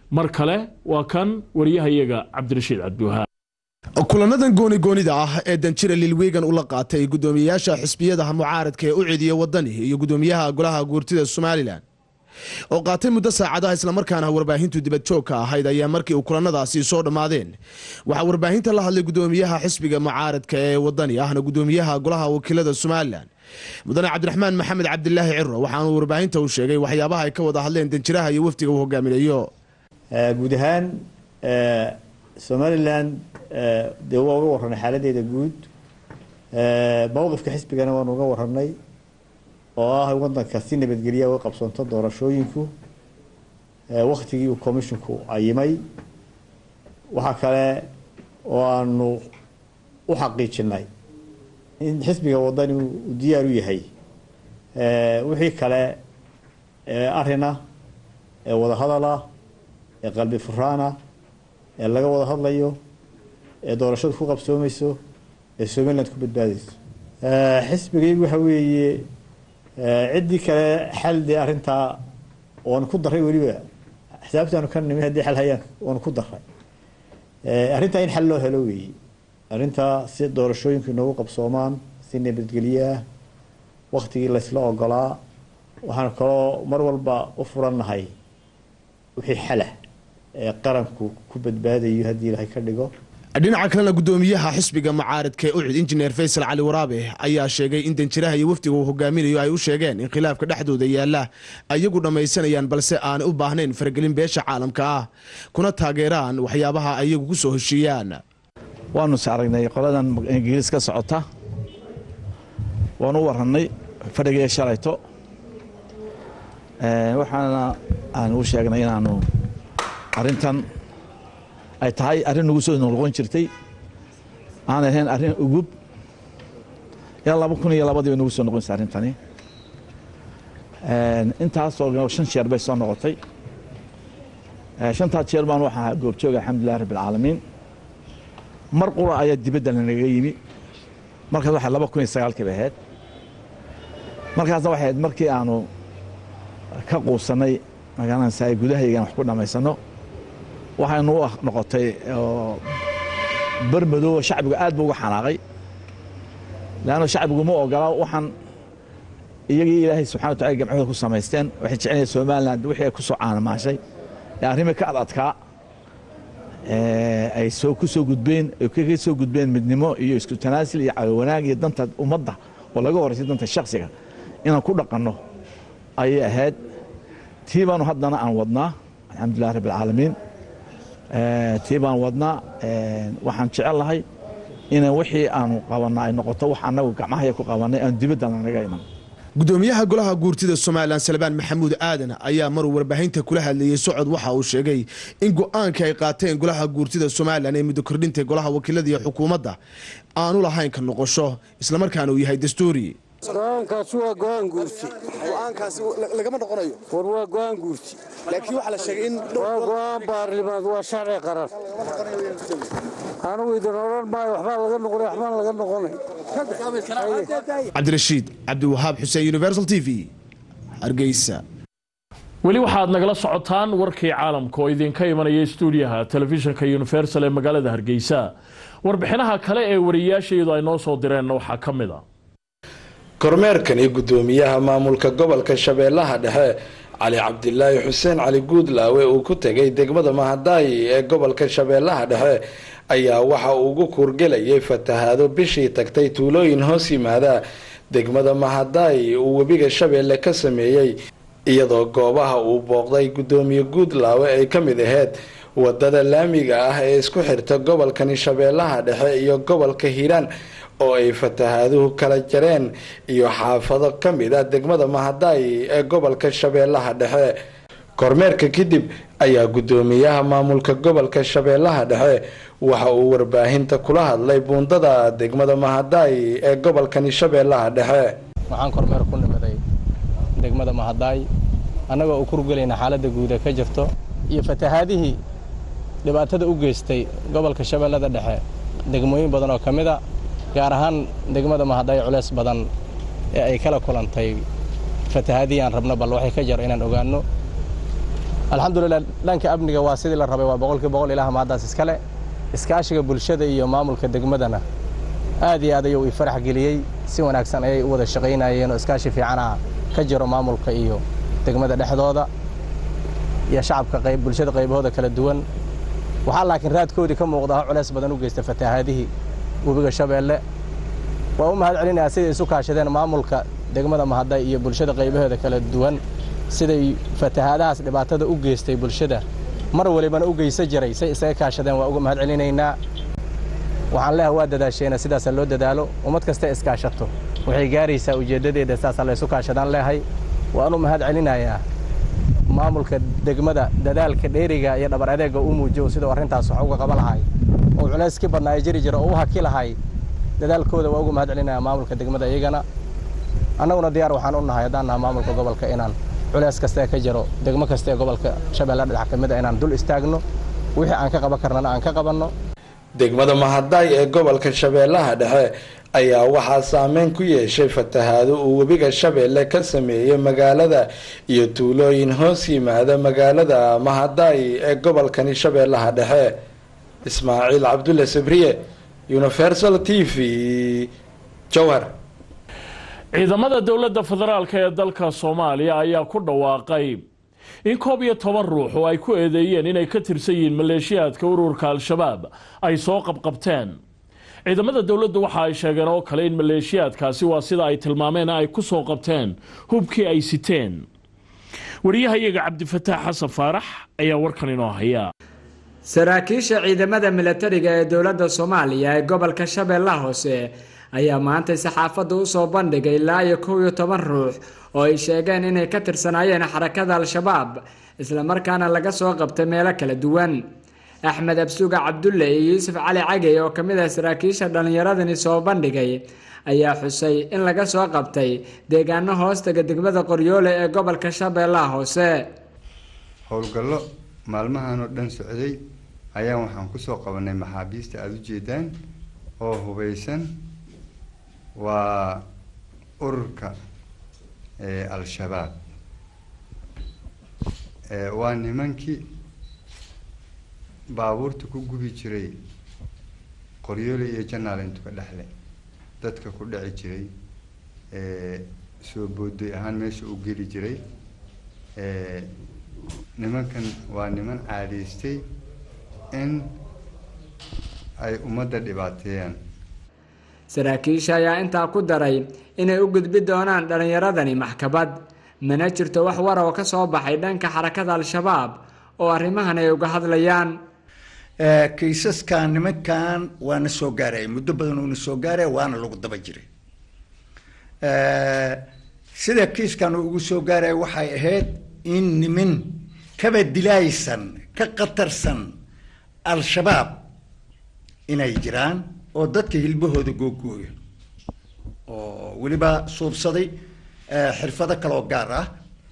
mar kale waa kan wariyahayaga cabdirashiid cabdiwahaab kulanadan goonigoonida ah ee danjira lilwigan ula qaatay gudoomiyeyaasha xisbiyadaha mucaaradka ee u cediya wadani iyo gudoomiyaha golaha guurtida somalilan oo qaatay muddo saacadaha islamarkaana warbaahintu dibadjoogka ahayd ayaa markii uu kulanadaasi soo dhammaadeen waxaa warbaahinta la hadlay gudoomiyaha xisbiga mucaaradka ee wadani ahna gudoomiyaha golaha wakiilada somalilan mudane cabdiraxmaan maxamed cabdilaahi ciro waxaanu warbaahinta u sheegay waxyaabaha ay ka wada hadleen danjiraha iyo wafdiga uu hogaaminayo guud ahaan somalilan dee waa uga warranay xaaladeeda guud mowqifka xisbigana waanu uga warranay oo ah wadanka si nabadgelya uga qabsoonto doorashooyinku waktigii uu commisshinku ayimay waxaa kale oo aanu u xaqiijinay in xisbiga wadani uu diyaar u yahay wixii kale ee arina ee wadahadala ee qalbi furaana ee laga wada hadlayo ee doorashadu ku qabsoomayso ee somaliland ku badbaadayso xisbigaygu waxa weeye ciddii kale xal dee arrintaa waanu ku daray weliba xisaabtaanu ka nimin haddii xal hayaan waanu ku daray arrintaa in xal loo helo weeye arrintaa si doorashooyinku inoogu qabsoomaan si nabadgelyo ah waktigii laysla ogolaa waxaan kaloo mar walba u furannahay wixii xalah ee qaranku ku badbaadayo haddii ilaahay ka dhigo dhinaca kalena gudoomiyaha xisbiga mucaaradka ee ucid injineer faysal cali waraabe ayaa sheegay in danjiraha iyo wafdiga uu hogaaminayo ay u sheegeen in khilaafka dhexdooda yaala ayagu dhammaysanayaan balse aanay u baahnayn faragelin beesha caalamka ah kuna taageeraan waxyaabaha ayagu ku soo heshiiyaan waanu is aragnay qoladan ingiriis ka socota waanu u warannay fadhigii shalayto waxaana aan u sheegnay inaanu arrintan ay tahay arrin nagu soo noqon jirtay aanay ahayn arrin ugub ilaa laba kun iyo labadii bay nagu soo noqonaysa arrintani intaasoo shan jeer bay soo noqotay shantaa jeer baan waxaa goobjooga alxamdulilah rabbi alcaalamiin mar qura ayaa dibadda lanaga yimi markaas waxay laba kun iyo sagaalkii bay ahayd markaasna waxay ahayd markii aanu ka quusanay magaalansa ay gudahaygan wax ku dhammaysano waxaynu u noqotay bermadooba shacbigu aad buu uga xanaaqay leanna shacbigu ma ogola waxaan iyagii ilaahay subxana wa tacala gamcooda ku samaysteen waxay jecelyahay somaliland wixii ay ku soo caanamaashay ee arrimii ka ad adkaa ay soo ku soo gudbeen ay kaga soo gudbeen midnimo iyo isku tanaasil iyo cawawanaag iyo danta ummadda oo laga horaysay danta shaksiga inaan ku dhaqanno ayay ahayd tii baanu haddana aan wadnaa alxamdulilah rabbi alcaalamiin tii baan wadnaa waxaan jecel lahay ina wixii aanu qabanna ay noqoto wax annagu gacmahaya ku qabanay aan dibadda lanaga iman gudoomiyaha golaha guurtida somalilan salbaan maxamuud aadan ayaa maruu warbaahinta kula hadlayey socod waxa uu sheegay in go-aanka ay qaateen golaha guurtida somalilan ee muddo kordhinta golaha wakiilada iyo xukuumadda aanu lahayn ka noqosho islamarkaana uu yahay dastuuri go-aankaasi waa go-aan guurti go-aankaasi lagama noqonayo war waa go-aan guurti laakiin waxaa la sheegay in waa go-aan baarlimaad waa sharci qaran anigu idin odhan maayo waxbaa laga noqonay waxbaan laga noqonay cabdirashiid cabdiwahaab xuseen universal t v hargeysa weli waxaad nagala socotaan warkii caalamka oo idinka imanaya stuudiyaha telefishinka universal ee magaalada hargeysa warbixinaha kale ee wariyayaashayadu ay noo soo direenna waxaa ka mid a kormeerkani gudoomiyaha maamulka gobolka shabeellaha dhexe cali cabdilaahi xuseen cali guudlaawe uu ku tegay degmada mahadaayi ee gobolka shabeellaha dhexe ayaa waxa uu ugu kuurgelayay fatahaado bishii tagtay tuulooyin hoos yimaada degmada mahadaayi uu webiga shabeelle ka sameeyey iyadoo goobaha uu booqday gudoomiye guudlaawe ay ka mid aheyd wadada laamiga ah ee isku xirta gobolkani shabeellaha dhexe iyo gobolka hiiraan oo ay fatahaaduhu kala jareen iyo xaafado ka mid ah degmada mahadaayi ee gobolka shabeellaha dhexe kormeerka kadib ayaa gudoomiyaha maamulka gobolka shabeellaha dhexe waxa uu warbaahinta kula hadlay buundada degmada mahadaayi ee gobolkani shabeellaha dhexe waxaan kormeer ku nimiday degmada mahadaay annagoo u kurgelayna xaaladda guud ee ka jirto iyo fatahaadihii dhibaatada u geystay gobolka shabeellada dhexe degmooyin badan oo ka mid a gaar ahaan degmada mahadaay culeys badan ee ay kala kulantay fatahaadihii aan rabno bal waxay ka jaro inaan ogaanno alxamdulilah dhanka amniga waa sidii la rabay waa boqolkii boqol ilaah mahaddaas iskale iskaashiga bulshada iyo maamulka degmadana aad iyo aad ayuu i farax geliyey si wanaagsan ayay u wada shaqaynayeen oo iskaashi fiicana ka jiro maamulka iyo degmada dhexdooda iyo shacabka qayb bulshada qaybahooda kala duwan waxaa laakiin raadkoodii ka muuqda ha culeys badan u geysta fatahaadihii webiga shabeelle waa u mahad celinayaa siday isu kaashadeen maamulka degmada mahadday iyo bulshada qaybaheeda kala duwan siday fatahaadahaas dhibaatada u geystay bulshada mar walibana u geysa jiray say isaga kaashadeen waa uga mahad celinaynaa waxaan leeha waa dadaasheena sidaasa loo dadaalo ummad kasta iskaashato waxay gaaraysaa ujeeddadeeda saasaa laysu kaashadaan leehay waan u mahad celinayaa maamulka degmada dadaalka dheeriga iyo dhabar adeega u muujiyo siduu arrintaas wax uga qaba lahay oo culays ki badnaa jiri jira oo u haki lahay dadaalkooda waa uga mahad celinayaa maamulka degmada iyagana annaguna diyaar waxaan u nahay haddaan naha maamulka gobolka inaan culays kastae ka jiro degmo kasta ee gobolka shabeelle dhinac ka mid a inaan dul istaagno wixii aan ka qaban karnana aan ka qabanno degmada mahadaay ee gobolka shabeellaha dhexe ayaa waxaa saameyn ku yeeshay fatahaado uu webiga shabeelle ka sameeyey magaalada iyo tuulooyin hoos yimaada magaalada mahadaay ee gobolkani shabeellaha dhexe ismaaciil cabdulle sabriye universal t v jowhar ciidamada dowladda federaalk ee dalka soomaaliya ayaa ku dhawaaqay in koob iyo toban ruux oo ay ku eedeeyeen inay ka tirsan yihiin maleeshiyaadka ururka al-shabaab ay soo qabqabteen ciidamada dowladdu waxa ay sheegeen oo kale in maleeshiyaadkaasi waa sida ay tilmaameen ay ku soo qabteen hubkii ay siteen wariyahayaga cabdifataax xasan faarax ayaa warkan inoo haya saraakiisha ciidamada milatariga ee dowladda soomaaliya ee gobolka shabeellaha hoose ayaa maantay saxaafadda u soo bandhigay ilaa iyo kow iyo toban ruux oo ay sheegeen inay ka tirsanaayeen xarakada al-shabaab islamarkaana laga soo qabtay meelo kala duwan axmed absuga cabdulle iyo yuusuf cali cagey oo kamid ah saraakiisha dhallinyaradani soo bandhigay ayaa xusay in laga soo qabtay deegaano hoostaga degmada qoryoole ee gobolka shabeellaha hoose howlgallo maalmahan oo dhan socday ayaan waxaan kusoo qabanay maxaabiista aada u jeedaan oo hubeysan waa ururka al-shabaab waa nimankii baabuurta ku gubi jiray qoryoole iyo janaal intu ka dhexle dadka ku dhici jiray soo booday ahaan meesha u geli jiray nimankan waa niman caadaystay in ay ummadda dhibaateeyaan saraakiisha ayaa intaa ku daray inay u gudbi doonaan dhallinyaradani maxkamad mana jirto wax war oo ka soo baxay dhanka xarakada al-shabaab oo arrimahan ay uga hadlayaan kiisaskan nimankan waana soo gaaraya muddo badan uuna soo gaaraya waana lagu daba jiray sida kiiskan uu ugu soo gaaraya waxay ahayd in niman kaba dilaaysan ka khatarsan al-shabaab inay jiraan oo dadka hilbahooda googooya oo weliba suubsaday xirfado kaloo gaar ah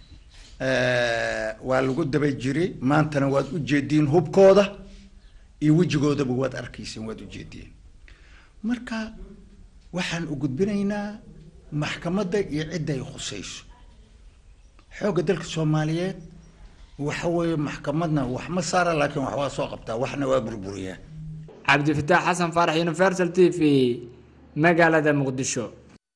waa lagu daba jiray maantana waad u jeediin hubkooda iyo wejigoodaba waad arkayseen waad ujeediin marka waxaan u gudbinaynaa maxkamadda iyo cidda ay khusayso xoogga dalka soomaaliyeed waxa weeye maxkamadna wax ma saara laakiin wax waa soo qabtaa waxna waa burburiyaa cabdifataax xasan faarax universal t v magaalada muqdisho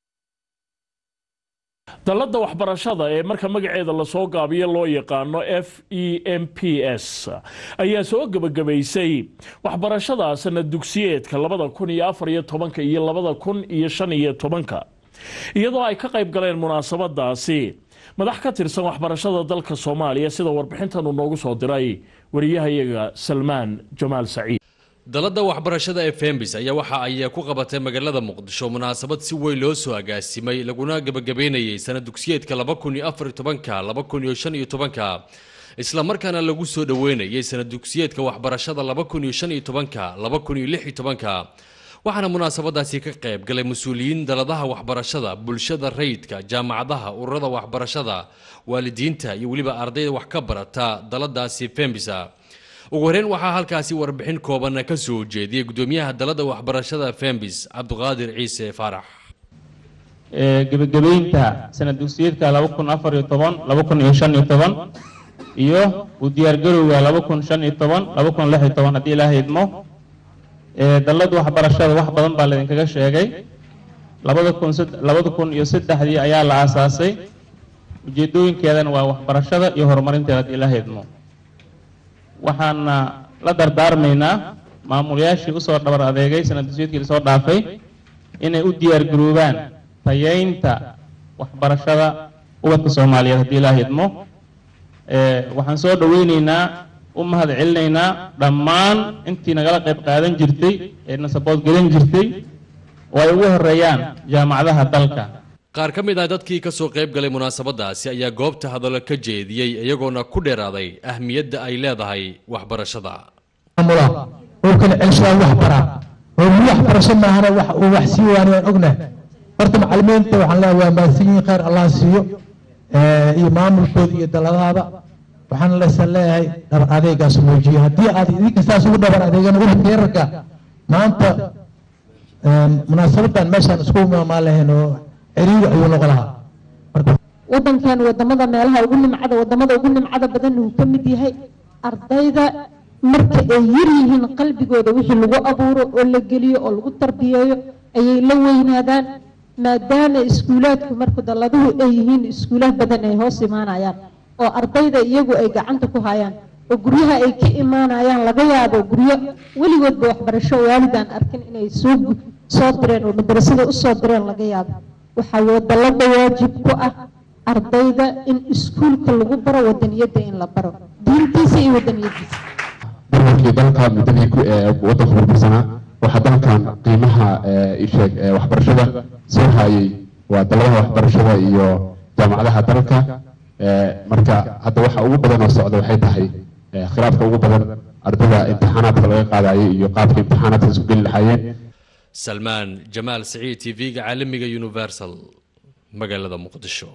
dalladda waxbarashada ee marka magaceeda lasoo gaabiyo loo yaqaano f e m p s ayaa soo gebagabaysay waxbarashada sanad dugsiyeedka labada kun iyo afar iyo tobanka iyo labada kun iyo shan iyo tobanka iyadoo ay ka qayb galeen munaasabadaasi madax ka tirsan waxbarashada dalka soomaaliya sida warbixintan uu noogu soo diray wariyahayaga salmaan jamaal saciid dalladda waxbarashada ee fembis ayaa waxa ay ku qabatay magaalada muqdisho munaasabad si weyn loo soo agaasimay laguna gebagabeynayay sanad dugsiyeedka laba kun iyo afar iyo tobanka laba kun iyo shan iyo tobanka islamarkaana lagu soo dhoweynayay sanad dugsiyeedka waxbarashada laba kun iyo shan iyo tobanka laba kun iyo lix iyo tobanka waxaana munaasabadaasi ka qayb galay mas-uuliyiin daladaha waxbarashada bulshada rayidka jaamacadaha ururada waxbarashada waalidiinta iyo weliba ardayda wax ka barata daladaasi fembisa ugu horeyn waxaa halkaasi warbixin kooban ka soo jeediyey gudoomiyaha dalada waxbarashada fembis cabdiqaadir ciise faarax gebagabeynta sanad dugsiyeedka laba kun afar iyo toban laba kun iyo shan iyo toban iyo u diyaargarowga laba kun shan iyo toban laba kun lix iyo toban haddii ilaaha idmo dallada waxbarashada wax badan baa laydinkaga sheegay labada kun labada kun iyo saddexdii ayaa la aasaasay ujeedooyinkeedana waa waxbarashada iyo horumarinteeda haddii ilaaha idmo waxaana la dardaarmaynaa maamulayaashii usoo dhabar adeegay sanaddusiidkii lasoo dhaafay inay u diyaargaroobaan tayeynta waxbarashada ubadka soomaaliyeed haddii ilaaha idmo waxaan soo dhoweyneynaa u mahad celinaynaa dhammaan intii nagala qayb qaadan jirtay ee na sabood gelin jirtay oo ay ugu horeeyaan jaamacadaha dalka qaar ka mid ah dadkii ka soo qayb galay munaasabadaasi ayaa goobta hadallo ka jeediyey iyagoona ku dheeraaday ahmiyadda ay leedahay waxbarashada oo kala celshaa wax baraa oo mi waxbarasho maahana wax uu wax sii waani waan ognahay horta macalimiinta waxaan leeyahay waa mahadsan yihiin khayr allah siiyo iyo maamulkooda iyo daladaada waxaan leesan leeyahay dhabar adeegaas muujiyo haddii aad idinka saas ugu dhabar adeegana ubadka yararka maanta munaasabadan meeshaan isku imaamaan lahayn oo ciriiri ayuu noqon lahaa wadankan wadamada meelaha ugu nimcada wadamada ugu nimcada badan uu ka mid yahay ardayda marka ay yar yihiin qalbigooda wixii lagu abuuro oo la geliyo oo lagu tarbiyeeyo ayay la weynaadaan maadaama iskuulaadku marka dalladuhu ay yihiin iskuulaad badan ay hoos imaanayaan oo ardayda iyagu ay gacanta ku hayaan oo guryaha ay ka imaanayaan laga yaabo guryo weligoodba waxbarasho waalidaan arkin inay soo soo direen oo madrasada usoo direen laga yaabo waxaa wadallada waajib ku ah ardayda in iskuulka lagu baro wadaniyadda in la baro diintiisa iyo wadaniyadiisa burburkii dalka muddadii ku waddanku burbursanaa waxaa dalkan qiimaha isheeg waxbarashada soo haayay waa daladaha waxbarashada iyo jaamacadaha dalka marka hadda waxa ugu badan oo socda waxay tahay khilaafka ugu badan ardayda imtixaanaadka laga qaadayay iyo qaabka imtixaanaadka isku geli lahaayeen salmaan jamaal siciid t v-ga caalamiga universal magaalada muqdisho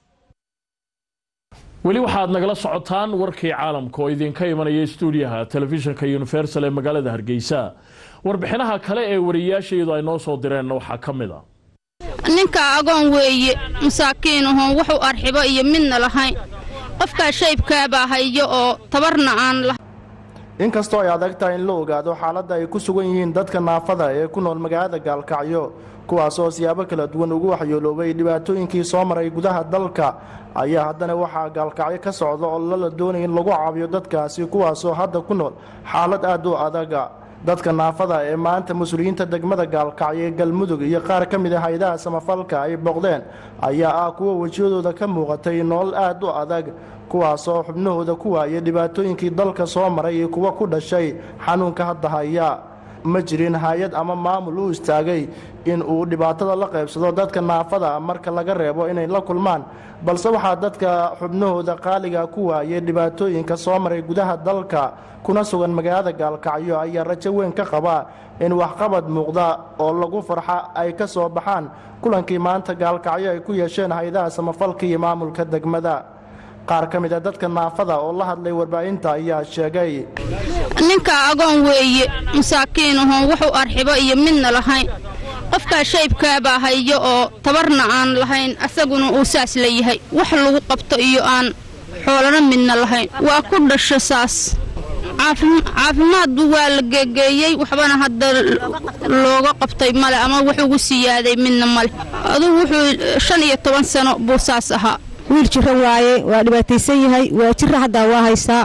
weli waxaad nagala socotaan warkii caalamka oo idinka imanaya stuudiyaha telefishinka universal ee magaalada hargeysa warbixinaha kale ee wariyayaashayadu ay noo soo direenna waxaa ka mid a ninka agoon weeye masaakiin ahoon wuxuu arxibo iyo midna lahayn qofkaa shaybkaabaa hayo oo tabarna aan lahayn inkastoo ay adag tahay in la ogaado xaaladda ay ku sugan yihiin dadka naafada ee ku nool magaalada gaalkacyo kuwaas oo siyaabo kala duwan ugu waxyooloobay dhibaatooyinkii soo maray gudaha dalka ayaa haddana waxaa gaalkacyo ka socda oo lala doonaya in lagu caawiyo dadkaasi kuwaasoo hadda ku nool xaalad aad u adaga dadka naafada ee maanta mas-uuliyiinta degmada gaalkacyo ee galmudug iyo qaar ka mid a hay-adaha samafalka ay booqdeen ayaa ah kuwa wejiyadooda ka muuqatay nolol aad u adag kuwaasoo xubnahooda ku waayay dhibaatooyinkii dalka soo maray iyo kuwa ku dhashay xanuunka hadda haya ma jirin hay-ad ama maamul u istaagay in uu dhibaatada la qaybsado dadka naafada marka laga reebo inay la kulmaan balse waxaa dadka xubnahooda qaaliga ku waayay dhibaatooyinka soo maray gudaha dalka kuna sugan magaalada gaalkacyo ayaa rajo weyn ka qaba in waxqabad muuqda oo lagu farxa ay ka soo baxaan kulankii maanta gaalkacyo ay ku yeesheen hay-adaha samafalka iyo maamulka degmada qaar ka mid a dadka naafada oo la hadlay warbaahinta ayaa sheegay ninka agoon weeye masaakiin ahoon wuxuu arxibo iyo midna lahayn qofkaa shaybkaabaa hayo oo tabarna aan lahayn asaguna uu saas leeyahay wax lagu qabto iyo aan xoolana midna lahayn waa ku dhasho saas caafimaadbu waa la geegeeyey waxbana hadda looga qabtay male ama wax ugu siyaaday midna male adugu wuxuu shan iyo toban sano buu saas ahaa wiil jiro waaye waa dhibaataysan yahay waa jira haddaa waa haystaa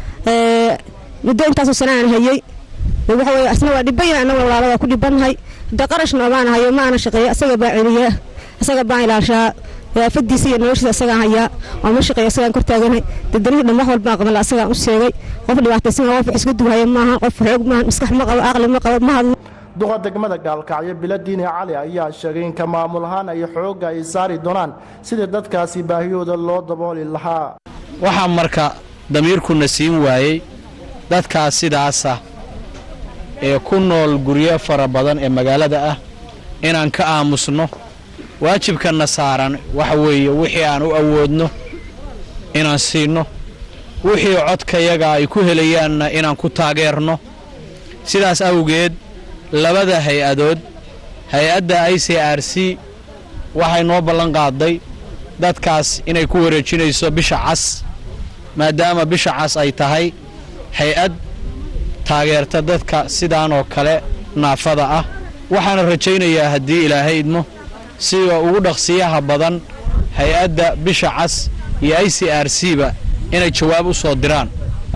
muddo intaasoo sanaan hayey waxa weye asna waa dhiban yahay annaga walaalo waa ku dhibannahay hadda qarashna baan hayo ma ana shaqeeyo asaga baa celiya asaga baan ilaashaa waafadiisa iyo noloshiisa asagaan hayaa waa ma shaqeeyo asagaan kor taaganahay dadanihii dhan wax walbaan qaban la asagaan u sheegay qof dhibaataysan qof wax iska duhaya maaha qof xoog maaha maskax ma qabo aqli ma qabo ma hadlo duqa degmada gaalkacyo biladiine cali ayaa sheegay in ka maamul ahaan ay xoogga ay saari doonaan sidii dadkaasi baahiyooda loo dabooli lahaa waxaa marka damiirkuna siin waayey dadkaas sidaasa ee ku nool guryo fara badan ee magaalada ah inaan ka aamusno waajibkanna saaran waxa weeye wixii aan u awoodno inaan siinno wixii codkayaga ay ku helayaanna inaan ku taageerno sidaas awgeed labada hay-adood hay-adda i c r c waxay noo ballan qaaday dadkaas inay ku wareejinayso bisha cas maadaama bisha cas ay tahay hay-ad taageerta dadka sidaan oo kale naafada ah waxaana rajaynayaa haddii ilaahay idmo sida ugu dhaqsiyaha badan hay-adda bisha cas iyo i c r c ba inay jawaab u soo diraan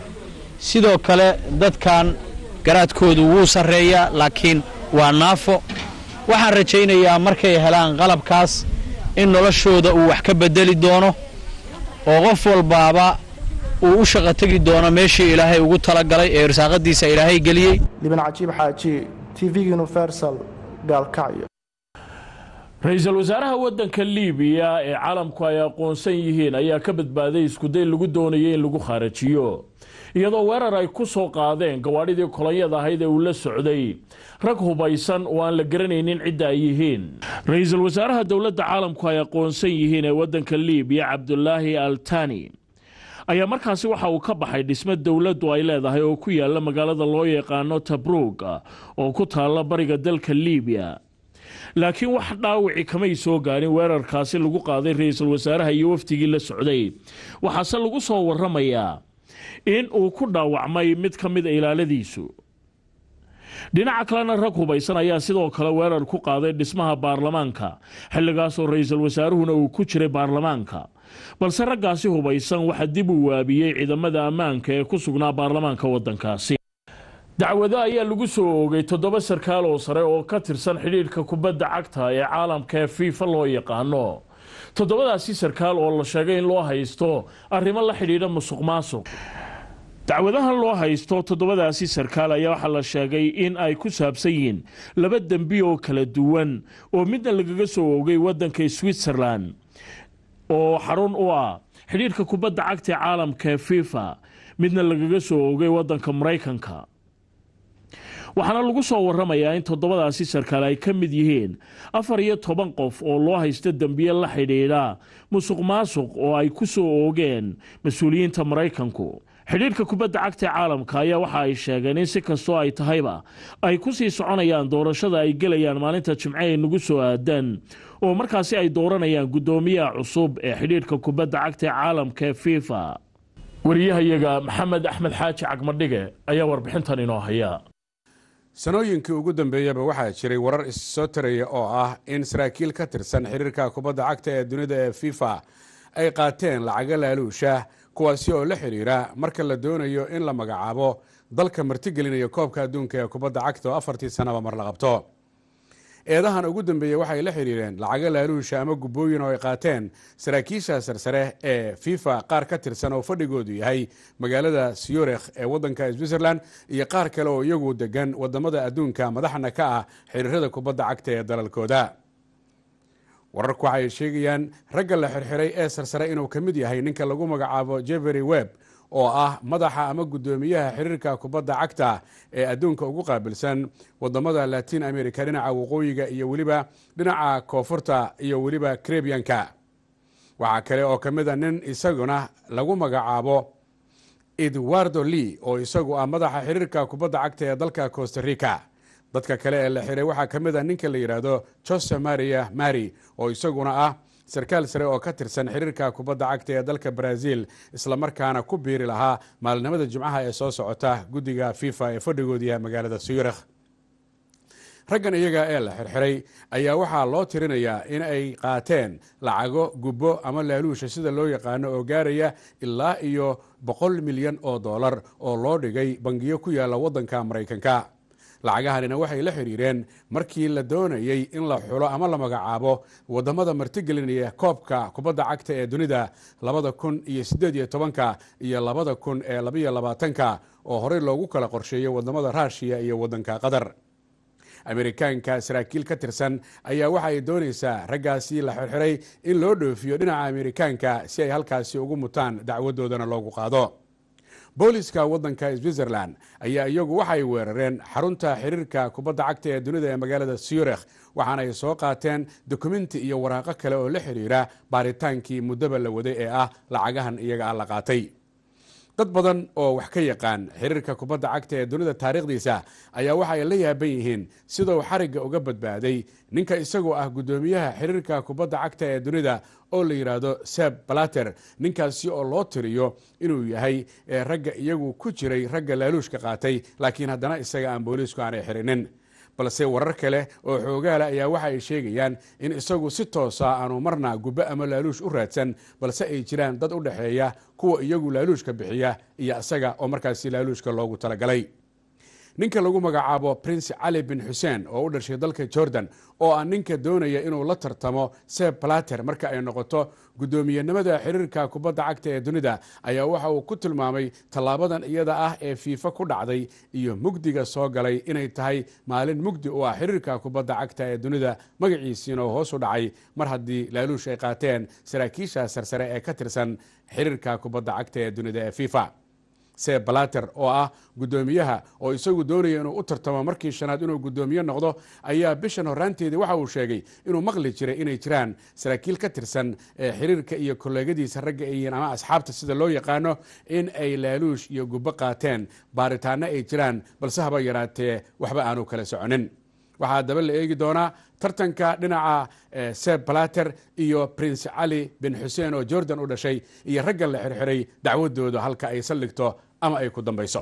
sidoo kale dadkan garaadkoodu wuu sarreeyaa laakiin waa naafo waxaan rajaynayaa markay helaan qalabkaas in noloshooda uu wax ka beddeli doono oo qof walbaaba uu u shaqo tegi doono meeshii ilaahay ugu talagalay ee irsaaqadiisa ilaahay geliyey liban cajiib xaaji tv universal gaalkacyo ra-iisul wasaaraha waddanka liibiya ee caalamku ay aqoonsan yihiin ayaa ka badbaaday iskuday lagu doonayay in lagu khaarajiyo iyadoo weerar ay ku soo qaadeen gawaadhidii kolonyada ahayd ee uu la socday rag hubaysan oo aan la garanaynin cidda ay yihiin ra-iisul wasaaraha dowladda caalamku ay aqoonsan yihiin ee waddanka liibiya cabdulaahi altani ayaa markaasi waxa uu ka baxay dhismo dowladdu ay leedahay oo ku yaala magaalada loo yaqaano tabrug oo ku taalla bariga dalka liibiya laakiin wax dhaawici kamay soo gaarin weerarkaasi lagu qaaday ra-iisul wasaaraha iyo wafdigii la socday waxaase lagu soo waramayaa in uu ku dhaawacmay mid ka mid a ilaaladiisu dhinaca kalena rag hubaysan ayaa sidoo kale weerar ku qaaday dhismaha baarlamaanka xilligaasoo ra-iisul wasaaruhuna uu ku jiray baarlamaanka balse raggaasi hubaysan waxaa dib uu waabiyey ciidamada ammaanka ee ku sugnaa baarlamaanka waddankaasi dacwado ayaa lagu soo oogay toddoba sarkaal oo sare oo ka tirsan xidhiidhka kubadda cagta ee caalamka ee fiifa loo yaqaano toddobadaasi sarkaal oo la sheegay in loo haysto arrimo la xidhiidha musuq maasuq dacwadahan loo haysto toddobadaasi sarkaal ayaa waxaa la sheegay in ay ku saabsan yihiin laba dembi oo kala duwan oo midna lagaga soo oogay waddanka switzerland oo xarun u ah xidhiidhka kubadda cagta ee caalamka ee fifa midna lagaga soo oogay waddanka maraykanka waxaana lagu soo waramayaa in toddobadaasi sarkaal ay ka mid yihiin afar iyo toban qof oo loo haysto dembiye la xidhiidha musuq maasuq oo ay ku soo oogeen mas-uuliyiinta maraykanku xidhiidhka kubadda cagta ee caalamka ayaa waxa ay sheegeen in si kastoo ay tahayba ay ku sii soconayaan doorashada ay gelayaan maalinta jimce ee nagu soo aadan oo markaasi ay dooranayaan guddoomiyaha cusub ee xidhiidhka kubadda cagta ee caalamka ee fifa wariyahayaga maxamed axmed xaaji cagmadhige ayaa warbixintan inoo haya sanooyinkii ugu dambeeyaba waxaa jiray warar issoo taraya oo ah in saraakiil ka tirsan xiriirka kubadda cagta ee dunida ee fifa ay qaateen lacago laaluusha kuwaasi oo la xidhiira marka la doonayo in la magacaabo dalka martigelinaya koobka adduunka ee kubadda cagta oo afartii sanaba mar la qabto eedahan ugu dambeeyey waxay la xidhiireen lacago laaluusha ama gubbooyin oo ay qaateen saraakiisha sarsare ee fifa qaar ka tirsan oo fadhigoodu yahay magaalada syorikh ee wadanka switzerland iyo qaar kale oo iyagu degan wadamada adduunka madaxna ka ah xiriirada kubadda cagta ee dalalkooda wararku waxay sheegayaan ragga la xirxiray ee sarsare inuu ka mid yahay ninka lagu magacaabo jevery webb oo ah madaxa ama guddoomiyaha xiriirka kubadda cagta ee adduunka ugu qaabilsan wadamada latin america dhinaca waqooyiga iyo weliba dhinaca koonfurta iyo weliba karebiyanka waxaa kale oo ka mid a nin isaguna lagu magacaabo edwardo lee oo isagu ah madaxa xiriirka kubadda cagta ee dalka costa rica dadka kale ee la xiray waxaa ka mid a ninka la yidhaahdo jose maria mari oo isaguna ah sarkaal sare oo ka tirsan xiriirka kubadda cagta ee dalka brazil islamarkaana ku biiri lahaa maalinimada jimcaha ee soo socota guddiga fifa ee fadhigoodu yahay magaalada suyurikh raggan iyaga ee la xirxiray ayaa waxaa loo tirinayaa in ay qaateen lacago gubbo ama laaluusha sida loo yaqaano oo gaaraya ilaa iyo boqol milyan oo dollar oo loo dhigay bangiyo ku yaala waddanka maraykanka lacagahanina waxay la xiriireen markii la doonayey in la xulo ama la magacaabo wadamada martigelinaya koobka kubadda cagta ee dunida labada kun iyo sideed iyo tobanka iyo labada kun ee labaiyo labaatanka oo horey loogu kala qorsheeyey wadamada ruushiya iyo wadanka qatar amerikaanka saraakiil ka tirsan ayaa waxa ay doonaysaa raggaasi la xirxiray in loo dhoofiyo dhinaca amerikaanka si ay halkaasi ugu mutaan dacwadoodana loogu qaado booliska wadanka switzerland ayaa iyagu waxay weerareen xarunta xiriirka kubadda cagta ee dunida ee magaalada syorikh waxaana ay soo qaateen dokumenti iyo waraaqo kale oo la xiriira baaritaankii muddaba la waday ee ah lacagahan iyaga ah la qaatay dad badan oo wax ka yaqaan xiriirka kubadda cagta ee dunida taariikhdiisa ayaa waxa ay la yaaban yihiin siduu xarigga uga badbaaday ninka isagoo ah guddoomiyaha xiriirka kubadda cagta ee dunida oo la yidhaahdo seb balater ninkaasi oo loo tiriyo inuu yahay ragga iyagu ku jiray ragga laaluushka qaatay laakiin haddana isaga aan booliisku aanay xirinin balse warar kale oo xoogaala ayaa waxa ay sheegayaan in isagu si toosa aanu marna gubbo ama laaluush u raadsan balse ay jiraan dad u dhexeeya kuwa iyagu laaluushka bixiya iyo isaga oo markaasi laaluushka loogu talagalay ninka lagu magacaabo prince cali bin xuseen oo u dhashay dalka jordan oo ah ninka doonaya inuu la tartamo seb plater marka ay noqoto guddoomiyenimada xiriirka kubadda cagta ee dunida ayaa waxa uu ku tilmaamay tallaabadan iyada ah ee fiifa ku dhacday iyo mugdiga soo galay inay tahay maalin mugdi u ah xiriirka kubadda cagta ee dunida magaciisiina oo hoos u dhacay mar haddii laaluush ay qaateen saraakiisha sarsare ee ka tirsan xiriirka kubadda cagta ee dunida ee fifa seb balater oo ah guddoomiyaha oo isagu doonaya inuu u tartamo markii shanaad inuu guddoomiye noqdo ayaa bishan horaanteedii waxa uu sheegay inuu maqli jiray inay jiraan saraakiil ka tirsan xiriirka iyo kolleegadiisa ragga ayihiin ama asxaabta sida loo yaqaano in ay laaluush iyo gubbo qaateen baaritaano ay jiraan balse haba yaraatee waxba aanu kala soconin waxaa daba la eegi doonaa tartanka dhinaca seb balater iyo prince cali bin xuseen oo jordan u dhashay iyo raggan la xirxiray dacwadooda halka ay saldhigto ama ay ku dambayso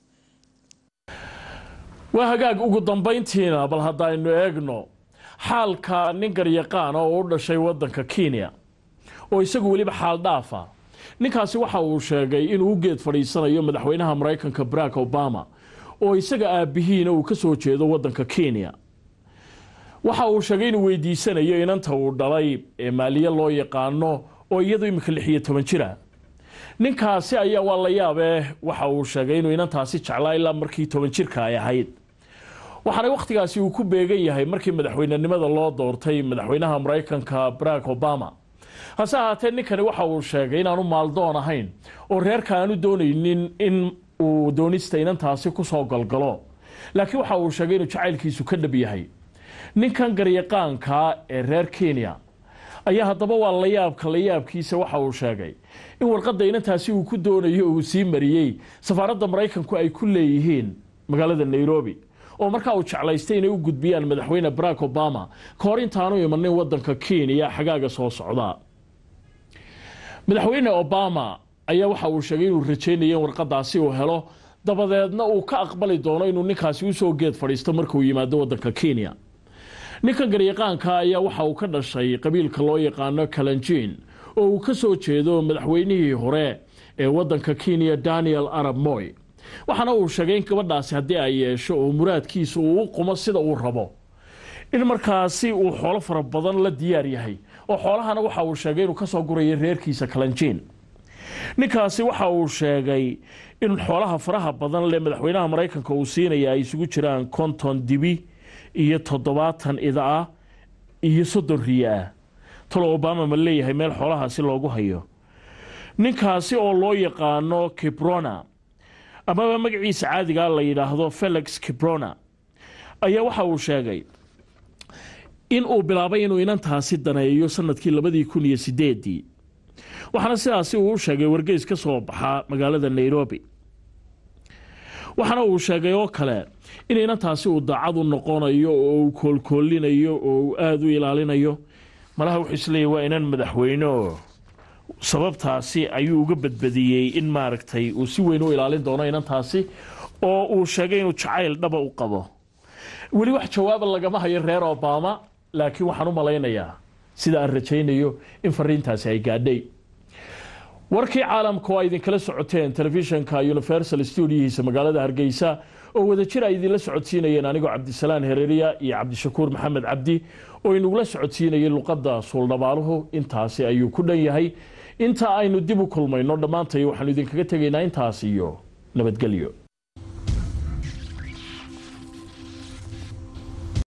waa hagaag ugu dambayntiina bal haddaynu eegno xaalka nin garyaqaana oo u dhashay waddanka kenya oo isagu weliba xaal dhaafa ninkaasi waxa uu sheegay inuu u geed fadhiisanayo madaxweynaha maraykanka barack obama oo isaga aabbihiina uu ka soo jeedo waddanka kenya waxa uu sheegay inuu weydiisanayo inanta uu dhalay ee maaliye loo yaqaano oo iyadu imika lix iyo toban jira ninkaasi ayaa waa la yaabee waxa uu sheegay inuu inantaasi jeclaa ilaa markii toban jirka ay ahayd waxaana wakhtigaasi uu ku beegan yahay markii madaxweynenimada loo doortay madaxweynaha maraykanka barack obama hase ahaatee ninkani waxa uu sheegay inaanu maaldoon ahayn oo reerka aanu doonaynin in uu doonista inantaasi kusoo galgalo laakiin waxa uu sheegay inuu jacaylkiisu ka dhab yahay ninkan garyaqaanka ee reer kenya ayaa haddaba waa layaabka layaabkiisa waxa uu sheegay in warqadda inantaasi uu ku doonayo uu sii mariyey safaaradda maraykanku ay ku leeyihiin magaalada nairobi oo markaa uu jeclaystay inay u gudbiyaan madaxweyne barack obama ka hor intaanu imanin wadanka kenya xagaaga soo socda madaxweyne obama ayaa waxa uu sheegay inuu rajeynaya in warqadaasi uu helo dabadeedna uu ka aqbali doono inuu ninkaasi usoo geed fadhiisto markuu yimaado wadanka kenya ninkan garyaqaanka ayaa waxa uu ka dhashay qabiilka loo yaqaano kalanjiin oo uu ka soo jeedo madaxweynihii hore ee wadanka kenya daniel arab moy waxaana uu sheegay in gabadhaasi haddii ay yeesho oo muraadkiisa uu u qumo sida uu rabo in markaasi uu xoolo fara badan la diyaar yahay oo xoolahana waxa uu sheegay inuu kasoo guraya reerkiisa kalanjiin ninkaasi waxa uu sheegay in xoolaha faraha badan le madaxweynaha maraykanka uu siinaya ay isugu jiraan konton dibi iyo toddobaatan ida ah iyo soddon riyo ah talo obama ma leeyahay meel xoolahaasi loogu hayo ninkaasi oo loo yaqaano kibrona amaba magaciisa caadigaa la yidhaahdo felix kibrona ayaa waxa uu sheegay in uu bilaabay inuu inantaasi daneeyo sanadkii labadii kun iyo sideedii waxaana sidaasi uu u sheegay wargeys ka soo baxa magaalada nairobi waxaana uu sheegay oo kale in inantaasi uu daacad u noqonayo oo uu koolkoolinayo oo uu aada u ilaalinayo malaha wuxuu isleeyahy waa inan madaxweyne oo sababtaasi ayuu uga badbadiyey in maaragtay uu si weyn u ilaalin doono inantaasi oo uu sheegay inuu jacayl dhaba u qabo weli wax jawaaba lagama hayo reer obama laakiin waxaan u malaynayaa sida aan rajaynayo in fariintaasi ay gaadhay warkii caalamka oo ay idinkala socoteen telefishanka universal studiohiisa magaalada hargeysa oo wadajir ay idinla socodsiinayeen anigoo cabdisalaan hereeriya iyo cabdishakuur maxamed cabdi oo inagula socodsiinayay luqadda suuldhabaaluhu intaasi ayuu ku dhan yahay inta aynu dib u kulmayno dhammaantay waxaanu idinkaga tegaynaa intaas iyo nabadgelyo